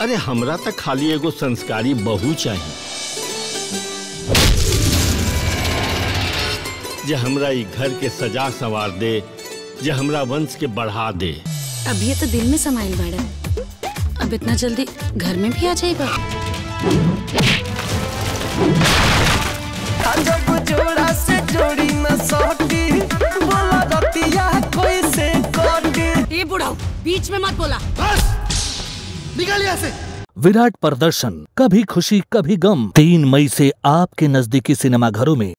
अरे हमरा तक खाली एगो संस्कारी बहू चाहिए जे हमरा ई घर के सजा संवार दे जे हमरा वंश के बढ़ा दे अब ये तो दिल में समाइल बाड़ा अब इतना जल्दी घर में भी आ जाएगा जब जोड़ा से जोड़ी न सटी बोला रतिया कोई से कटी ए बुढ़ाऊ बीच में मत बोला निकल यहाँ से विराट प्रदर्शन कभी खुशी कभी गम तीन मई से आपके नजदीकी सिनेमा घरों में